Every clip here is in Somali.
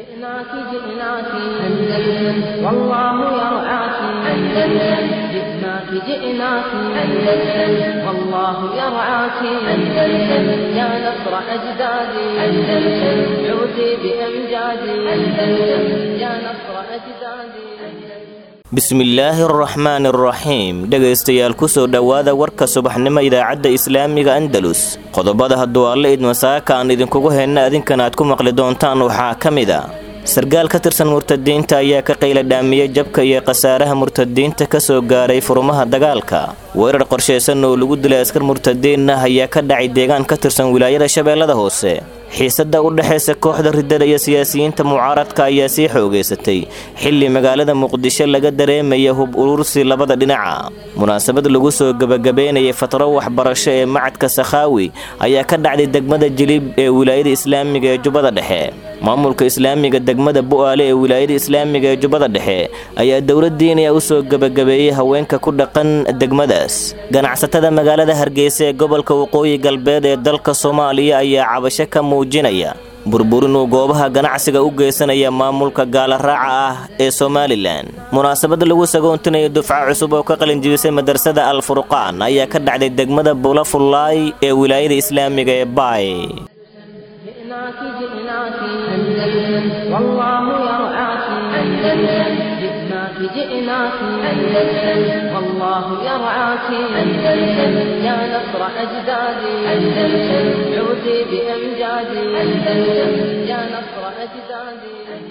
جئناك جئناك أندلس والله يرعاك أندلس جئناك جئناك أندلس والله يرعاك أندلس يا نصر أجدادي أندلس عودي بأمجادي أندلس يا نصر أجدادي bismillaahi araxmaani araxiim dhegaystayaal kusoo dhowaada warka subaxnimo idaacadda islaamiga andalus qodobada hadduu alle idmasaaka aan idinkugu henna adinkan aad ku maqli doontaan waxaa ka mid a sargaal ka tirsan murtadiinta ayaa ka qayla dhaamiyey jabka iyo khasaaraha murtadiinta ka soo gaaray furumaha dagaalka weerar qorshaysan oo lagu dilay askar murtadiin ah ayaa ka dhacay deegaan ka tirsan wilaayada shabeellada hoose xiisadda u dhexaysa kooxda riddada iyo siyaasiyiinta mucaaradka ayaa sii xoogaysatay xilli magaalada muqdisho laga dareemaya hub urursi labada dhinaca munaasabad lagu soo gebagabeynayay fatro waxbarasho ee macadka sakhaawi ayaa ka dhacday degmada jilib ee wilaayada islaamiga ee jubbada dhexe maamulka islaamiga degmada bu'aale ee wilaayada islaamiga ee jubbada dhexe ayaa dowladdiinaya u soo gebagabeeyey haweenka ku dhaqan degmadaas ganacsatada magaalada hargeysa ee gobolka waqooyi galbeed ee dalka soomaaliya ayaa cabasho ka muujinaya burburinuu goobaha ganacsiga u geysanaya maamulka gaalaraaca ah ee somalilan munaasabad lagu sagoontinayo dufca cusub oo ka qalinjibisay madrasada al furqaan ayaa ka dhacday degmada bulafullaay ee wilaayada islaamiga ee baay جئناك جئناك أندلس والله يرعاك أندلس جئناك جئناك أندلس والله يرعاك أندلس يا نصر أجدادي أندلس عودي بأمجادي أندلس يا نصر أجدادي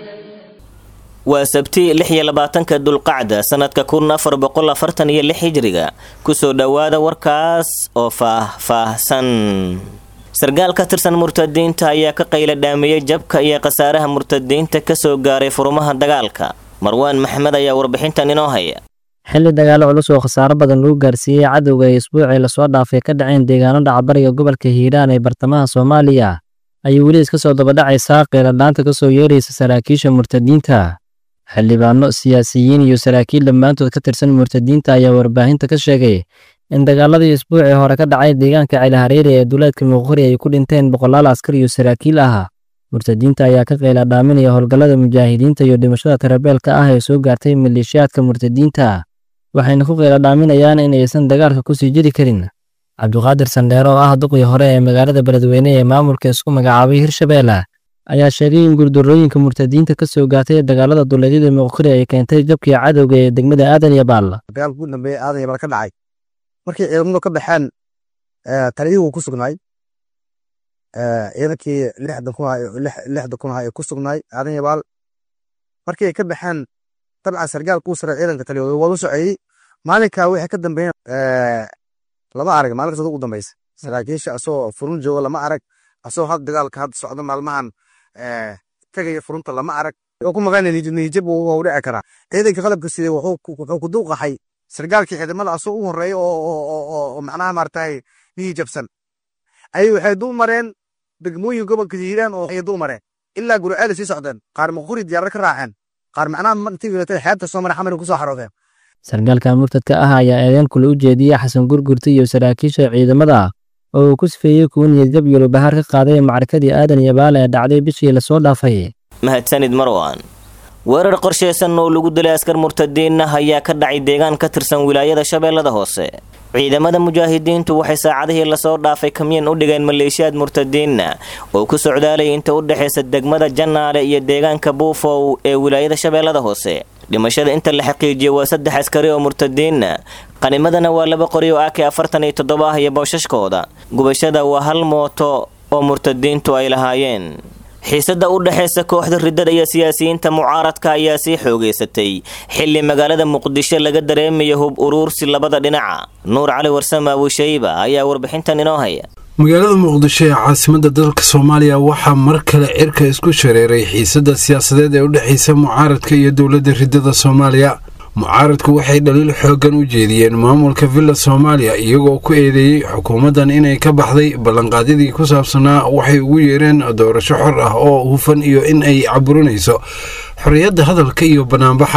waa sabti lix iyo labaatanka dulqacda sannadka kun afar boqol afartan iyo lix hijriga kusoo dhowaada warkaas oo faah-faahsan sargaal ka tirsan murtadiinta ayaa ka qayla dhaamiyey jabka iyo khasaaraha murtadiinta ka soo gaaray furumaha dagaalka marwaan maxmed ayaa warbixintan inoo haya xilli dagaalo culus oo khasaaro badan lagu gaarsiiyey cadowga ee isbuucii lasoo dhaafay ka dhaceen deegaano dhacbariga gobolka hiiraan ee bartamaha soomaaliya ayay weli iska soo dabadhacaysaa qeeladhaanta ka soo yeeraysa saraakiisha murtadiinta xildhibaano siyaasiyiin iyo saraakiil dhammaantood ka tirsan murtadiinta ayaa warbaahinta ka sheegay in dagaaladii isbuucii hore ka dhacay deegaanka celihareeri ee duleedka muqori ay ku dhinteen boqolaal askar iyo saraakiil ah murtadiinta ayaa ka qayla dhaaminaya howlgallada mujaahidiinta iyo dhimashada tarabeelka ah ee soo gaartay maleeshiyaadka murtadiinta waxayna ku qayla dhaaminayaan in aysan dagaalka kusii jiri karin cabdiqaadir sandheere oo ah duqii hore ee magaalada beledweyne ee maamulka isku magacaabay hirshabeelle ayaa sheegay in guurdarooyinka murtadiinta ka soo gaartay dagaalada duleedyada muqori ay keentay jabkii cadowga ee degmada aadan yabaal dagaalka ugu dambeeya aadan yabaal ka dhacay markii ciidamadu ka baxeen taliyihii wuu ku sugnaay ciidankii lixda kun ahaa ee ku sugnaay aadan yabaal markii ay ka baxeen dabcan sargaal kuu sare ciidanka taliyooda waa u soceeyey maalinka wixii ka dambeeyeen lama arag maalinkaas ugu dambeysa saraakiisha asoo furun jooga lama arag asoo had dagaalka hadda socda maalmahan tegaya furunta lama arag oo ku maqan niyijab wuu dhici karaa ciidanka qalabka siday wuxuu ku duuqaxay sargaalkii ciidamada asoo u horeeya oo macnaha maaragtay niyijabsan ayay waxay dul mareen degmooyin gobolka hiiraan oo ay dul mareen ilaa guriceel sii socdeen qaar maquri diyaarar ka raaceen qaar macnaha intii wilatay xeebta soo maray xamar kusoo xaroodeen sargaalka murtadka ah ayaa eedeen kule u jeediyey xasan gurgurta iyo saraakiisha ciidamada oo uu ku sifeeyey kuwa niyadjab iyo lubahaar ka qaaday macrakadii aadan yabaal ee dhacday bishii lasoo dhaafay mahadsanid marwan weerar qorshaysan oo lagu dilay askar murtadiin ah ayaa ka dhacay deegaan ka tirsan wilaayada shabeellada hoose ciidamada mujaahidiintu waxay saacadihii lasoo dhaafay kamyan u dhigeen maleeshiyaad murtadiinna oo ku socdaalay inta u dhexaysa degmada jannaale iyo deegaanka buufow ee wilaayada shabeellada hoose dhimashada inta la xaqiijiyey waa saddex askari oo murtadiinna qanimadana waa laba qori oo ak afartan iyo toddoba ah iyo boosashkooda gubashada waa hal mooto oo murtadiintu ay lahaayeen xiisadda u dhexaysa kooxda riddada iyo siyaasiyiinta mucaaradka ayaa sii xoogaysatay xilli magaalada muqdisho laga dareemayo hub uruursi labada dhinaca nuur cali warsame abushayba ayaa warbixintan inoo haya magaalada muqdisho ee caasimadda dalka soomaaliya waxaa mar kale cirka isku shareeray xiisadda siyaasadeed ee u dhexaysa mucaaradka iyo dowladda riddada soomaaliya mucaaradku waxay dhaliil xooggan u jeediyeen maamulka villa soomaaliya iyagoo ku eedeeyey xukuumaddan inay ka baxday ballanqaadyadii ku saabsanaa waxay ugu yeereen doorasho xor ah oo hufan iyo in ay caburinayso xorriyadda hadalka iyo banaanbaxa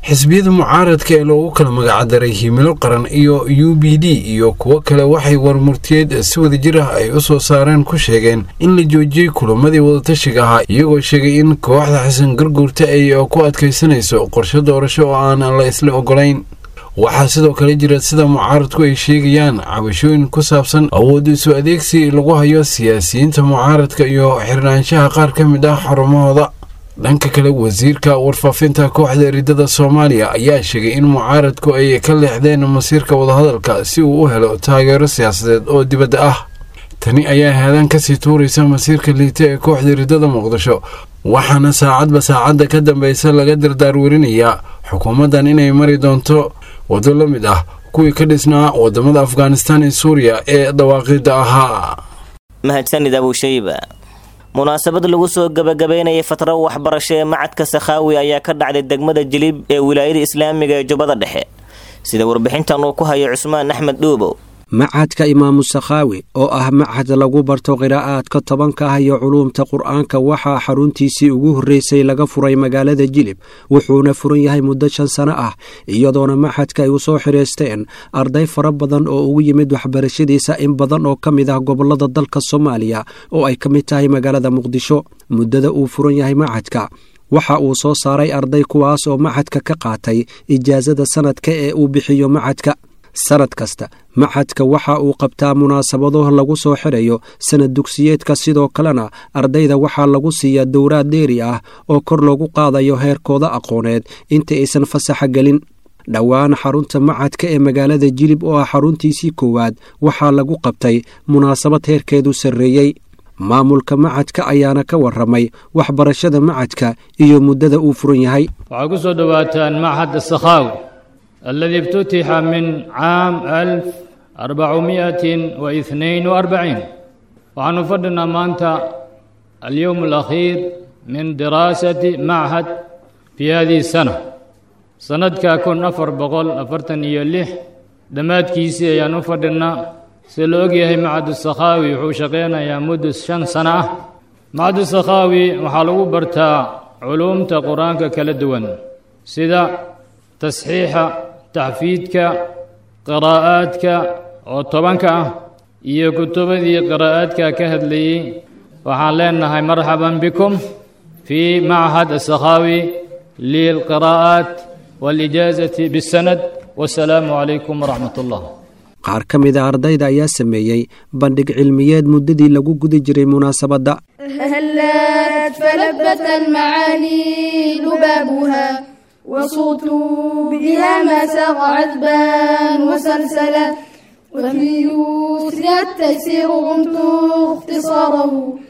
xisbiyada mucaaradka ee loogu kala magacdaray himilo qaran iyo u b d iyo kuwo kale waxay warmurtiyeed si wadajir ah ay u soo saareen ku sheegeen in la joojiyey kulamadii wadatashiga ahaa iyagoo sheegay in kooxda xasan garguurta ay ku adkaysanayso qorshe doorasho oo aan la isla ogolayn waxaa sidoo kale jira sida mucaaradku ay sheegayaan cabashooyin ku saabsan awood isu adeegsi lagu hayo siyaasiyiinta mucaaradka iyo xirnaanshaha qaar ka mid ah xarumahooda dhanka kale wasiirka warfaafinta kooxda eridada soomaaliya ayaa sheegay in mucaaradku ay ka leexdeen masiirka wadahadalka si uu u helo taageero siyaasadeed oo dibadda ah tani ayaa haadaan kasii tuuraysa masiirka liita ee kooxda eridada muqdisho waxaana saacadba saacadda ka dambeysa laga dardaarwerinayaa xukuumaddan inay mari doonto waddo la mid ah kuwii ka dhisnaa wadamada afghanistan iyo suuriya ee dawaaqida ahaa mahadsanid abuushayba munaasabad lagu soo gabagabeynayay fatro waxbarasho ee macadka sakhaawi ayaa ka dhacday degmada jilib ee wilaayada islaamiga ee jubbada dhexe sida warbixintan uu ku hayo cusmaan axmed dhuubow macadka imaamu sakhaawi oo ah macad lagu barto qiraa'aadka tobanka ah iyo culuumta qur'aanka waxaa xaruntiisii ugu horreysay laga furay magaalada jilib wuxuuna furan yahay muddo shan sano ah iyadoona macadka ay u soo xidhaysteen arday fara badan oo ugu yimid waxbarashadiisa in badan oo ka mid ah gobollada dalka soomaaliya oo ay ka mid tahay magaalada muqdisho muddada uu furan yahay macadka waxa uu soo saaray arday kuwaas oo macadka ka qaatay ijaasada sanadka ee uu bixiyo macadka sanad kasta macadka waxa uu qabtaa munaasabado lagu soo xidhayo sanad dugsiyeedka sidoo kalena ardayda waxaa lagu siiyaa dowraad dheeri ah oo kor loogu qaadayo heerkooda aqooneed inta aysan fasaxa gelin dhowaan xarunta macadka ee magaalada jilib oo ah xaruntiisii koowaad waxaa lagu qabtay munaasabad heerkeedu sarreeyey maamulka macadka ayaana ka warramay waxbarashada macadka iyo muddada uu furan yahay waxaa ku soo dhowaataan machad sakhaawi الذي افتتح من عام ألف أربعمائة واثنين وأربعين وعن فضلنا مانتا اليوم الأخير من دراسة معهد في هذه السنة سند كاكون أفر بقول أفرتن يلح دمات كيسي يا نفضلنا سلوغي معهد السخاوي وحوشقينا يا مدس شن سنة معهد السخاوي وحلو برتا علوم قرآن كالدون سيدا تصحيح taxfiidka qiraa'aadka oo tobanka ah iyo kutubadii qiraa'aadka ka hadlayey waxaan leenahay marxaban bikum fii machad asakhaawi lilqiraa'aat waalijaazati bisanad wasalaamu calaykum waraxmat ullah qaar ka mid a ardayda ayaa sameeyey bandhig cilmiyeed muddadii lagu guda jiray munaasabadda هلت فلبت المعاني لبابها وصوت بها ما ساق عذبا وسلسلا وفي يسرها التيسير غمت اختصاره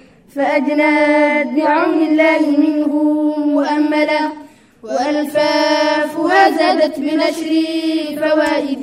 فأجناد بعون الله منه مؤملا وألفافها زادت بنشر فوائد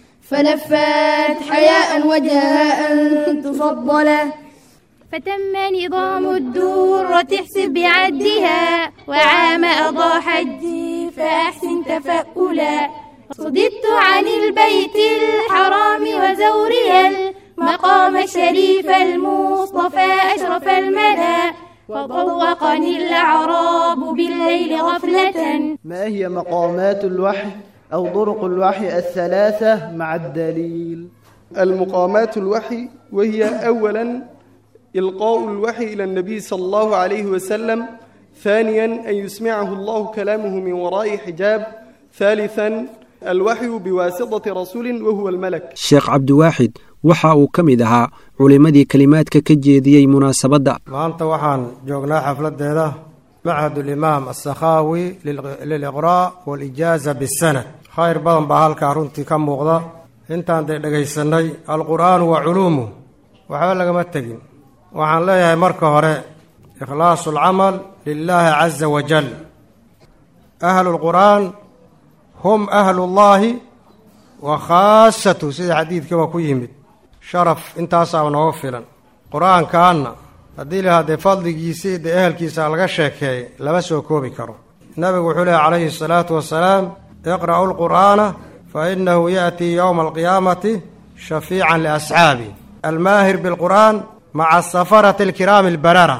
فلفت حياء وجهها أن تفضلا فتم نظام الدورة احسب بعدها وعام أضاء حجي فأحسن تفألا صددت عن البيت الحرام وزورها المقام الشريف المصطفى أشرف الملا وطوقني الأعراب بالليل غفلة ما هي مقامات الوحي أو طرق الوحي الثلاثة مع الدليل المقامات الوحي وهي أولا إلقاء الوحي إلى النبي صلى الله عليه وسلم ثانيا أن يسمعه الله كلامه من وراء حجاب ثالثا الوحي بواسطة رسول وهو الملك sheekh cabdiwaaxid waxa uu ka mid ahaa culimmadii kelimaadka ka jeediyey munaasabadda maanta waxaan joognaa xafladeeda machad ulimaam asakhaawi liliqraa' walijaaza bisanad khayr badan baa halkaa runtii ka muuqda intaan dee dhegaysanay alqur'aanu wa culuumuh waxba lagama tegin waxaan leeyahay marka hore ikhlaasu alcamal lilaahi caza wajal ahlu lqur'aan hum ahlullaahi wa khaasatu sida xadiidkaba ku yimid sharaf intaasaa nooga filan qur-aankaanna haddii la haddee fadligiisii dee ehelkiisa laga sheekeeyay lama soo koobi karo nabigu wuxuu lehy calayhi asalaatu wasalaam iqra'u lqur'aana fa inahu ya'tii yowma alqiyaamati shafiican liasxaabi almaahir bilqur'aan maca asafarati alkiraami albarara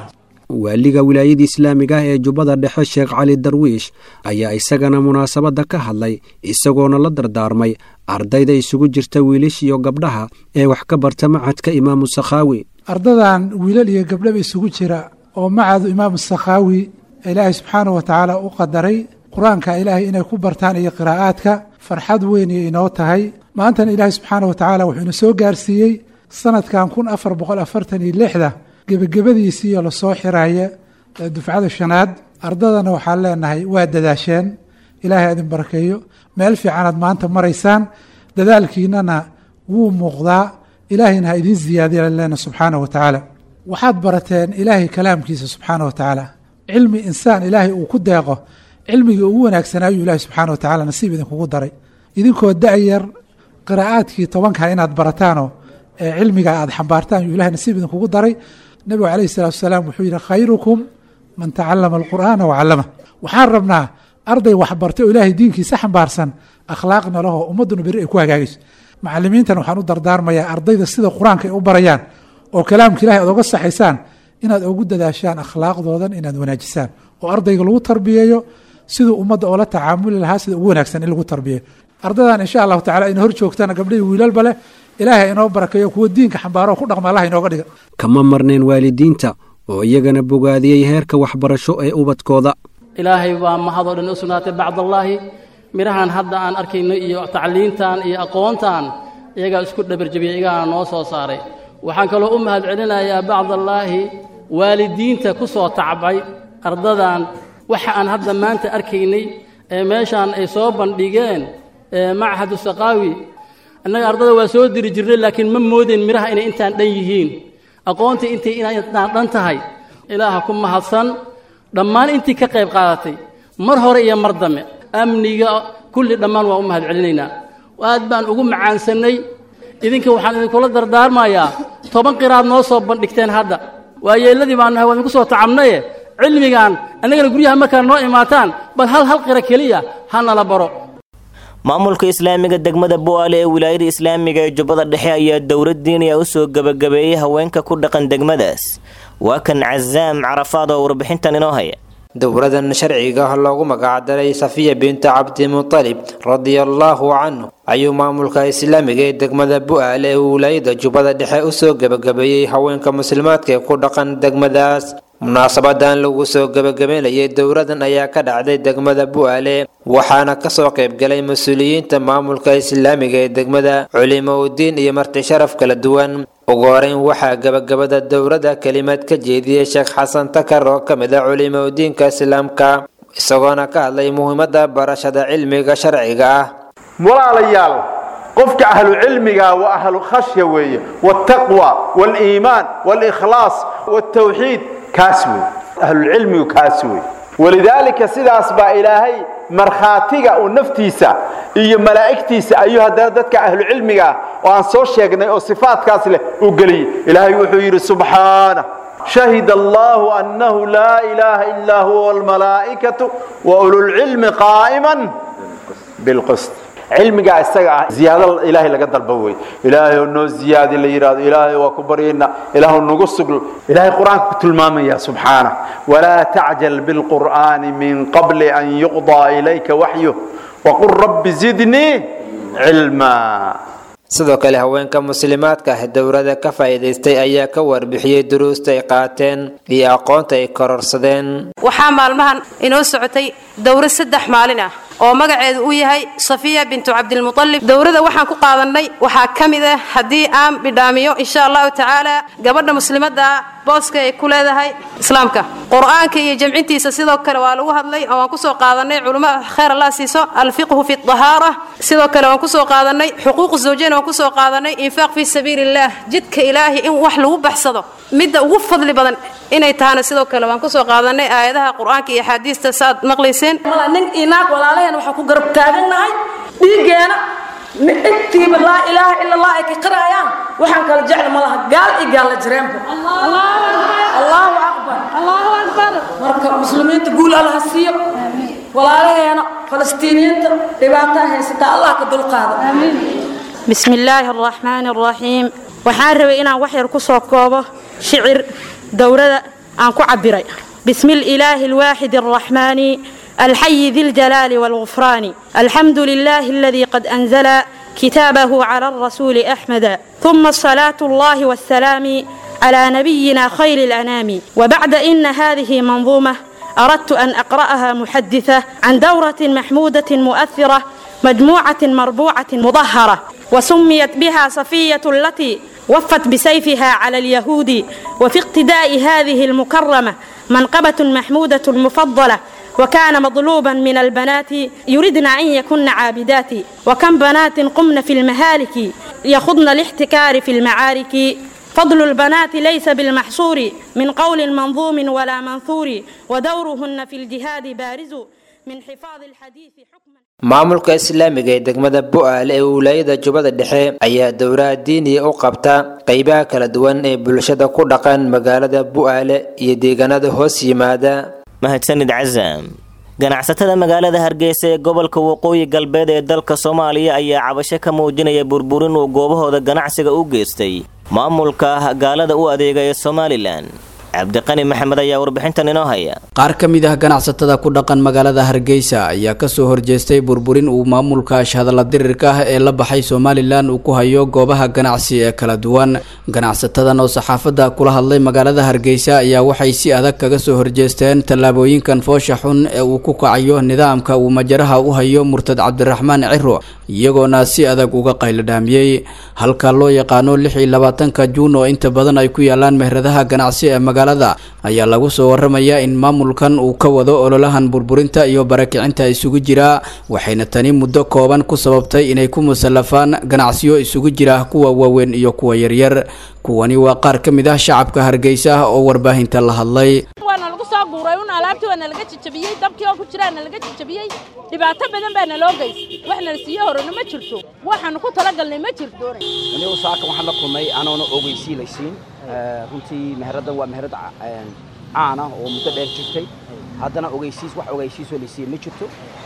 waaliga wilaayada islaamiga ah ee jubbada dhexe sheekh cali darwiish ayaa isagana munaasabadda ka hadlay isagoona la dardaarmay ardayda isugu jirta wiilish iyo gabdhaha ee wax ka barta macadka imaamu sakhaawi ardadan wiilal iyo gabdhaba isugu jira oo macadu imaamu sakhaawi ilaahay subxaanah wa tacaala u qadaray qur-aanka ilaahay inay ku bartaan iyo qiraa'aadka farxad weyn iyo inoo tahay maantana ilaahay subxaanah wa tacaala wuxuu ina soo gaarsiiyey sanadkan kun afar boqol afartan iyo lixda gebagabadiisiiyo lasoo xiraaya dufcada shanaad ardadana waxaan leenahay waa dadaasheen ilaahay adin barakeeyo meel fiicanaad maanta maraysaan dadaalkiinana wuu muuqdaa ilaahayna ha idiin ziyaadiya leena subxaanah wa tacaala waxaad barateen ilaahay kalaamkiisa subxaanah wa tacaala cilmi insaan ilaahay uu ku deeqo cilmigii ugu wanaagsanaayu ilahay subxaana wa tacala nasiib idinkugu daray idinkoo da-yar qiraa'aadkii tobanka inaad barataanoo ee cilmiga aad xambaartaan yuu ilahay nasiib idinkugu daray nebigu calayhi salatu wasalaam wuxuu yidhi khayrukum man tacallama alqur'aana wacallama waxaan rabnaa arday waxbartay oo ilaahay diinkiisa xambaarsan akhlaaqna lahoo ummadduna beri ay ku hagaagayso macalimiintan waxaan u dardaarmayaa ardayda sida qur-aanka ay u barayaan oo kalaamka ilahay aad oga saxaysaan inaad ugu dadaashaan akhlaaqdoodan inaad wanaajisaan oo ardayga lagu tarbiyeeyo siduu ummadda oola tacaamuli lahaa sida ugu wanaagsan in lagu tarbiyeeyo ardadan insha allahu tacala ina hor joogtana gabdhahii wiilalba leh ilaahay inoo barakeeyo kuwa diinka xambaaro ku dhaqma allah inooga dhiga kama marnayn waalidiinta oo iyagana bogaadiyey heerka waxbarasho ee ubadkooda ilaahay baa mahadoo dhan u sugnaatay bacdallaahi midhahan hadda aan arkayno iyo tacliintan iyo aqoontan iyagaa isku dhabarjabiyey iyagaana noo soo saaray waxaan kaloo u mahad celinayaa bacdallaahi waalidiinta ku soo tacbay ardadan waxa aan hadda maanta arkaynay ee meeshaan ay soo bandhigeen machadu saqaawi annaga ardada waa soo diri jirnay laakiin ma moodeen midhaha inay intaan dhan yihiin aqoontii intay intaan dhan tahay ilaaha ku mahadsan dhammaan intii ka qayb qaadatay mar hore iyo mar dambe amniga kulli dhammaan waa u mahad celinaynaa aad baan ugu macaansannay idinka waxaan idinkula dardaarmayaa toban qiraad noo soo bandhigteen hadda waa yeelladii baan nahay waa idinku soo tacabnaye cilmigan annagana guryaha markaa noo imaataan bal hal hal qira keliya ha nala baro maamulka islaamiga degmada bu'aale ee wilaayada islaamiga ee jubbada dhexe ayaa dowlad diiniya u soo gebagabeeyey haweenka ku dhaqan degmadaas waa kan casaam carafaad oo warbixintan inoo haya dowladan sharciga loogu magacdaray safiya binta cabdimutalib radiallaahu canhu ayuu maamulka islaamiga ee degmada bu'aale ee wilaayada jubbada dhexe u soo gebagabeeyey haweenka muslimaadka ee ku dhaqan degmadaas munaasabadan lagu soo gebagabeynayay dowladan ayaa ka dhacday degmada bu'aale waxaana kasoo qaybgalay mas-uuliyiinta maamulka islaamiga ee degmada culimo udiin iyo marti sharaf kala duwan ugu horeyn waxaa gebagabada dowladda kelimad ka jeediyey sheekh xasan takar oo ka mid ah culimo udiinka islaamka isagoona ka hadlay muhiimadda barashada cilmiga sharciga ah walaalayaal qofka ahlu cilmiga waa ahlu khashya weeye waaltaqwa waaliimaan waalikhlaas waaltawxiid kaas wey ahlulcilmigu kaas wey walidaalika sidaas baa ilaahay markhaatiga uu naftiisa iyo malaa'igtiisa ayuu haddana dadka ahlucilmiga ah oo aan soo sheegnay oo sifaatkaas leh uu geliyey ilaahay wuxuu yidhi subxaana shahid allahu annahu laa ilaaha illaa huwa almalaa'ikatu wa ululcilmi qaa'iman bilqist cilmigaa isaga ah ziyaado ilaahay laga dalba wey ilaahay oo noo ziyaadi la yidhahdo ilaahay waa ku baryayna ilaahu nagu sugl ilaahay qur-aanka ku tilmaamaya subxaana walaa tacjal bilqur'aani min qabli an yuqdaa ilayka waxyuh waqul rabbi zidnii cilmaa sidoo kale haweenka muslimaadka ah dowladda ka faa'iidaystay ayaa ka warbixiyey duruusta ay qaateen iyo aqoonta ay kororsadeen waxaa maalmahan inoo socotay dowro saddex maalin ah oo magaceedu uu yahay safiya bintu cabdilmutalib dowrada waxaan ku qaadannay waxaa ka mid ah haddii aan bidhaamiyo insha allahu tacaala gabadha muslimadda booska ay ku leedahay islaamka qur-aanka iyo jamcintiisa sidoo kale waa lagu hadlay oo waan kusoo qaadanay culummo khayr allah siiso alfiqhu fi dahaara sidoo kale waan kusoo qaadanay xuquuq zawjeen waan kusoo qaadanay infaaq fi sabiili illah jidka ilaahi in wax lagu baxsado midda ugu fadli badan inay tahana sidoo kale waan kusoo qaadanay aayadaha qur-aanka iyo axaadiista saaad maqlayseen nin inaag walaalaheen waxaan ku garab taagannahay dhiiggeena intiiba laa ilaaha ila allah ay ka qirayaan waxaan kala jecel ma laha gaal iyo gaalla jireenba allahu akbar marka muslimiinta guul allaha siiyo walaalaheena falastiiniyiinta dhibaataa haysata allah ka dulqaado bismi illaahi araxmaani araxiim waxaan rabay inaan wax yar ku soo koobo shicir dowrada aan ku cabiray bismi ilaahi alwaaxid alraxmaani الحي ذي الجلال والغفران الحمد لله الذي قد أنزل كتابه على الرسول أحمد ثم الصلاة الله والسلام على نبينا خير الأنام وبعد إن هذه منظومة أردت أن أقرأها محدثة عن دورة محمودة مؤثرة مجموعة مربوعة مظهرة وسميت بها صفية التي وفت بسيفها على اليهود وفي اقتداء هذه المكرمة منقبة محمودة مفضلة وكان مطلوبا من البنات يردن أن يكن عابدات وكم بنات قمن في المهالك يخضن الاحتكار في المعارك فضل البنات ليس بالمحصور من قول منظوم ولا منثور ودورهن في الجهاد بارز من حفاظ الحديث حكما maamulka islaamiga ee degmada bu-aale ee wilaayada jubbada dhexe ayaa dowlaha diiniya u qabta qeybaha kala duwan ee bulshada ku dhaqan magaalada bu-aale iyo deegaanada hoos yimaada mahadsanid casaam ganacsatada magaalada hargeysa ee gobolka waqooyi galbeed ee dalka soomaaliya ayaa cabasho ka muujinaya burburin uu goobahooda ganacsiga u geystay maamulka gaalada u adeega ee somalilan cabdiqani maxamed ayaa warbixintan inoo haya qaar ka mid ah ganacsatada ku dhaqan magaalada hargeysa ayaa kasoo horjeestay burburin uu maamulka ashhadalla dirirka ah ee la baxay somalilan uu ku hayo goobaha ganacsi ee kala duwan ganacsatadan oo saxaafadda kula hadlay magaalada hargeysa ayaa waxay si adag kaga soo horjeesteen tallaabooyinkan foosha xun ee uu ku kacayo nidaamka uu majaraha u hayo murtad cabdiraxmaan ciro iyagoona si adag uga qayladhaamiyey halka loo yaqaano lix iyo labaatanka juun oo inta badan ay ku yaalaan mehradaha ganacsi ee magaalada ayaa lagu soo waramayaa in maamulkan uu ka wado ololahan burburinta iyo barakicinta isugu jira waxayna tani muddo kooban ku sababtay inay ku musallafaan ganacsiyo isugu jira kuwa waaweyn iyo kuwa yaryar kuwani waa qaar ka mid ah shacabka hargeysa oo warbaahinta la hadlay waana lagu soo guuray un alaabtii waa nalaga jajabiyey dabkii oo ku jiraa nalaga jajabiyey dhibaato badan baa naloo geystay wax nala siiyo horena ma jirto waxaanu ku talagalnay ma jirto anigu saaka waxaan la kulmay anoona ogeysiilaysiin runtii meheraddan waa meherad caan ah oo muddo dheer jirtay haddana ogeysiis wax ogeysiisoo laysiiye ma jirto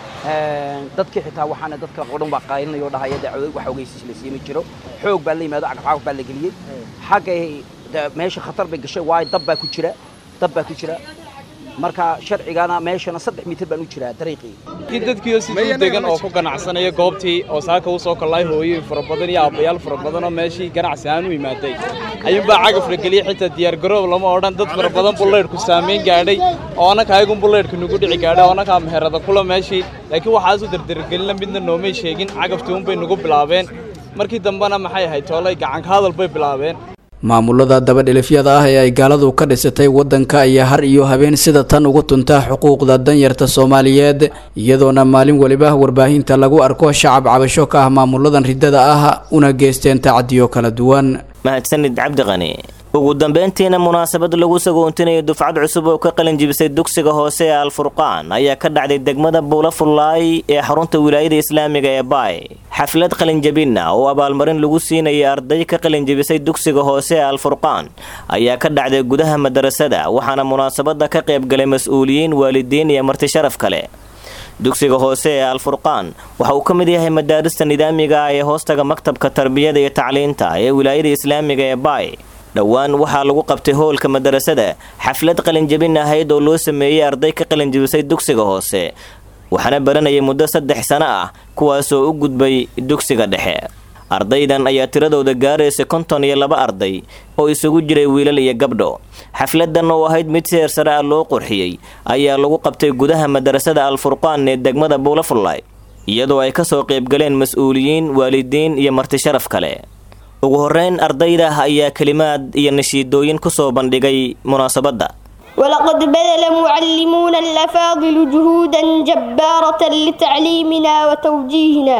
dadkii xitaa waxaana dadka oo dhan baa qaylinayoo dhahaya dee wax ogeysiis laysiiye ma jiro xoog baa la yimaado cagafcagaf baa la geliyey xaggay meesha khatar bay gashay waayo dab baa ku jira dab baa ku jira marka sharcigana meeshana saddex mitir baan u jiraa dariiqii in dadkiioo siduu degan oo ku ganacsanaya goobtii oo saaka u soo kallay hooyooyin fara badan iyo aabbayaal fara badan oo meeshii ganacsi aan u imaaday ayuunbaa cagaf la geliyey xitaa diyaargaroob lama odhan dad fara badan bullaydhku saamayn gaadhay oo annaka ayagun bullaydhka nagu dhici gaadhay oo annakaa meherada kula meeshii laakiin waxaasu dardargelina midna noomay sheegin cagaftii unbay nagu bilaabeen markii dambena maxay ahayd toolay gacanka hadal bay bilaabeen maamulada dabadhelifyada ah ee ay gaaladu ka dhisatay waddanka ayaa har iyo habeen sida tan ugu tunta xuquuqda danyarta soomaaliyeed iyadoona maalin weliba warbaahinta lagu arko shacab cabasho ka ah maamuladan riddada ah una geysteen tacadiyo kala duwan mahadsanid cabdiqani ugu dambeyntiina munaasabad lagu sagoontinayo dufcad cusub oo ka qalin jibisay dugsiga hoose ee alfurqaan ayaa ka dhacday degmada buula fullaay ee xarunta wilaayada islaamiga ee baay xaflad qalinjabina oo abaalmarin lagu siinayay arday ka qalinjibisay dugsiga hoose ee alfurqaan ayaa ka dhacday gudaha madarasada waxaana munaasabada ka qaybgalay mas-uuliyiin waalidiin iyo marti sharaf kale dugsiga hoose ee alfurqaan waxa uu ka mid yahay madaarista nidaamiga ah ee hoostaga maktabka tarbiyada iyo tacliinta ee wilaayada islaamiga ee baay dhowaan waxaa lagu qabtay hoolka madarasada xaflad qalinjabin ahayd oo loo sameeyey arday ka qalinjabisay dugsiga hoose waxaana baranayay muddo saddex sano ah kuwaasoo u gudbay dugsiga dhexe ardaydan ayaa tiradooda gaaraysa konton iyo laba arday oo isugu jiray wiilal iyo gabdho xafladan oo ahayd mid seer sare ah loo qurxiyey ayaa lagu qabtay gudaha madarasada alfurqaan ee degmada buulafullay iyadoo ay kasoo qaybgaleen mas-uuliyiin waalidiin iyo marti sharaf kale ugu horeyn ardayda ayaa kelimaad iyo nashiidooyin kusoo bandhigay munaasabadda ولقد بذل معلمونا الأفاضل جهودا جبارة لتعليمنا وتوجيهنا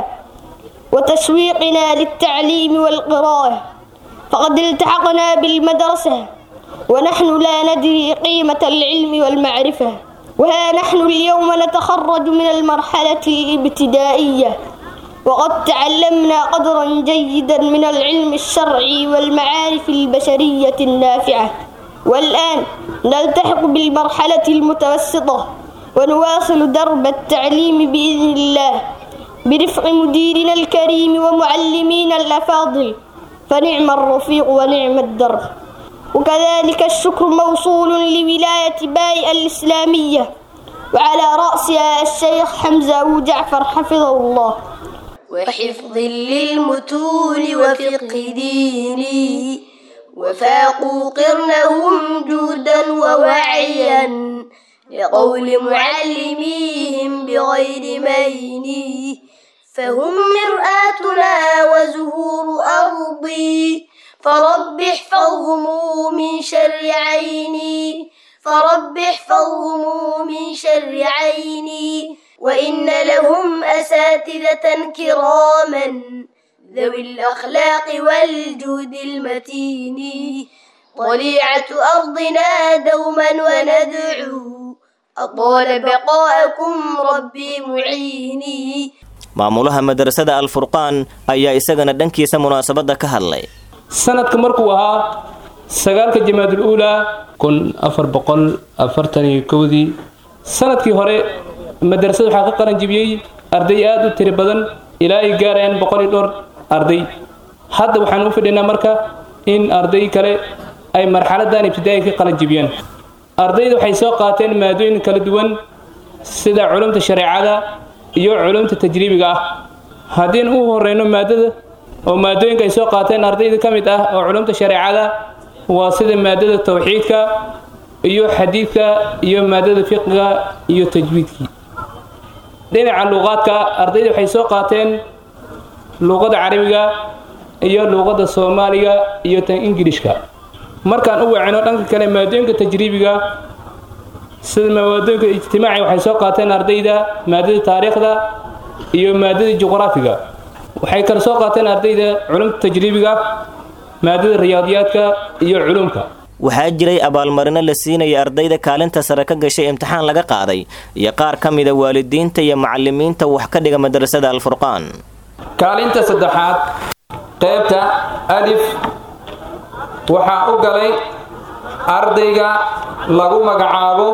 وتسويقنا للتعليم والقراءة فقد التحقنا بالمدرسة ونحن لا ندري قيمة العلم والمعرفة وها نحن اليوم نتخرج من المرحلة الابتدائية وقد تعلمنا قدرا جيدا من العلم الشرعي والمعارف البشرية النافعة والآن نلتحق بالمرحلة المتوسطة ونواصل درب التعليم بإذن الله برفق مديرنا الكريم ومعلمينا الأفاضل فنعم الرفيق ونعم الدرب وكذلك الشكر موصول لولاية باي الإسلامية وعلى رأسها الشيخ حمزة أبو جعفر حفظه الله وحفظ للمتون وفقه ديني وفاقوا قرنهم جودا ووعيا لقول معلميهم بغير مين فهم مرآتنا وزهور أرضي فرب احفظهم من شر عيني فرب احفظهم من شر عيني وإن لهم أساتذة كراما ذوي الأخلاق والجود المتين طليعة أرضنا دوما وندعو أطال بقاءكم ربي معيني maamulaha madrasada alfurqaan ayaa isagana dhankiisa munaasabadda ka hadlay sanadka markuu ahaa sagaalka jamaadul uulaa kun afar boqol afartan iyo kowdii sanadkii hore madrasada waxaa ka qalan jibiyey arday aad u tiri badan ilaa ay gaarayaan boqol iyo dhowr arday hadda waxaan u fidhinaa marka in arday kale ay marxaladan ibtidaa'i ka qalan jibiyaan ardayda waxay soo qaateen maadooyin kala duwan sida culumta shareecada iyo culumta tajriibiga ah haddiin u horeyno maadada oo maadooyinka ay soo qaateen ardayda ka mid ah oo culumta shareecada waa sida maadada tawxiidka iyo xadiidka iyo maadada fiqiga iyo tajwiidkii dhinaca luuqaadka ardayda waxay soo qaateen luuqada carabiga iyo luuqada soomaaliga iyo tan ingilishka markaan u wacino dhanka kale maadooyinka tajriibiga sida maadooyinka ijtimaaci waxay soo qaateen ardayda maadada taariikhda iyo maadada juqraafiga waxay kale soo qaateen ardayda culumta tajriibiga maadada riyaadiyaadka iyo culumka waxaa jiray abaalmarino la siinaya ardayda kaalinta sare ka gashay imtixaan laga qaaday iyo qaar ka mida waalidiinta iyo macalimiinta wax ka dhiga madrasada alfurqaan kaalinta saddexaad qaybta alif waxaa u galay ardayga lagu magacaabo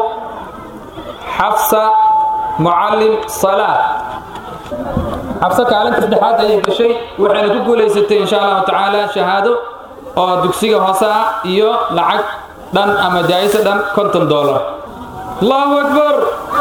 xafsa mucallim salaad xabse kaalinta saddexaad ayay gashay waxayna ku guulaysatay insha allahu tacaala shahaado oo dugsiga hoose ah iyo lacag dhan ama jaayisa dhan konton doolar allahu akbar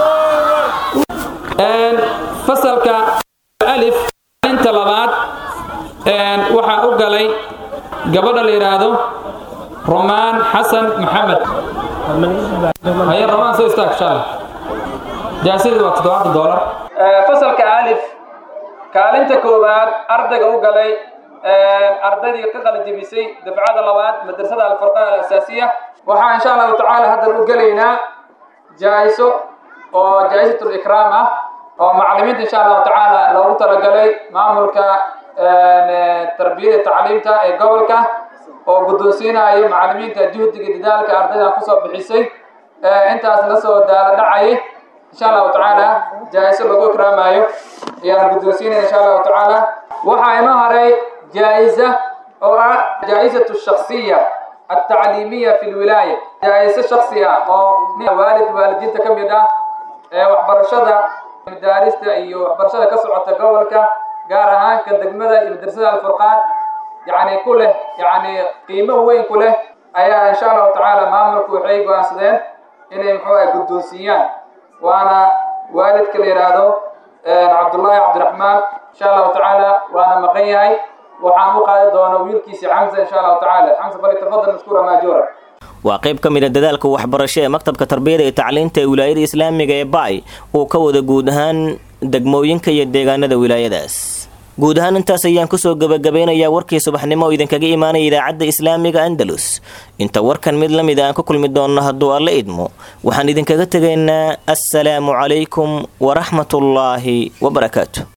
fasalka alif kaalinta labaad waxaa u galay gabadha la yidhaahdo romaan xasan maxamed haye romaan soo istaag inshaalla jaayisadii waa toddobaatan doolar fasalka alif kaalinta koowaad ardayga u galay ardaydii ka qalajibisay dafcada labaad madrasada alfurqaan alasaasiya waxaa insha allahu tacaala haddan u gelaynaa jaa'iso oo jaa'isatul ikraam ah oo macallimiinta insha allahu tacaala loogu talagalay maamulka tarbiyada tacliimta ee gobolka oo guddoonsiinayo macallimiinta juhdiga dadaalka ardaydan kusoo bixisay intaas la soo daala dhacayay insha allahu tacaala jaa'iso lagu ikraamayo ayaan guddoonsiinaya insha allahu tacaala waxaa inoo haray jaa'iza oo ah jaa'isatu shakhsiya التعليمية في الولاية جائزة شخصية أو والد والدين كميدا waxbarashada madaarista iyo waxbarashada ka socota gobolka gaar ahaan ka degmada iyo madrasada alfurqaan yani ku leh yani qiimo weyn ku leh ayaa insha allahu tacaala maamulku waxay go-aansadeen inay muxuu ah guddoonsiiyaan waana waalidka la yidhaahdo cabdullaahi cabdiraxmaan insha allahu tacaala waana maqan yahay waxaan u qaadi doonaa wiilkiisi xamsa insha allahu tacaala xamsa falitafadal mashkuura maajuura waa qayb ka mid a dadaalka waxbarasho ee maktabka tarbiyada iyo tacliinta ee wilaayada islaamiga ee baay uu ka wada guud ahaan degmooyinka iyo deegaanada wilaayadaas guud ahaan intaas ayaan kusoo gebagabeynayaa warkii subaxnimo oo idinkaga imaanaya idaacadda islaamiga andalus inta warkan mid la mid aan ku kulmi doonno hadduu alla idmo waxaan idinkaga tegaynaa assalaamu calaykum waraxmatullaahi wabarakaatu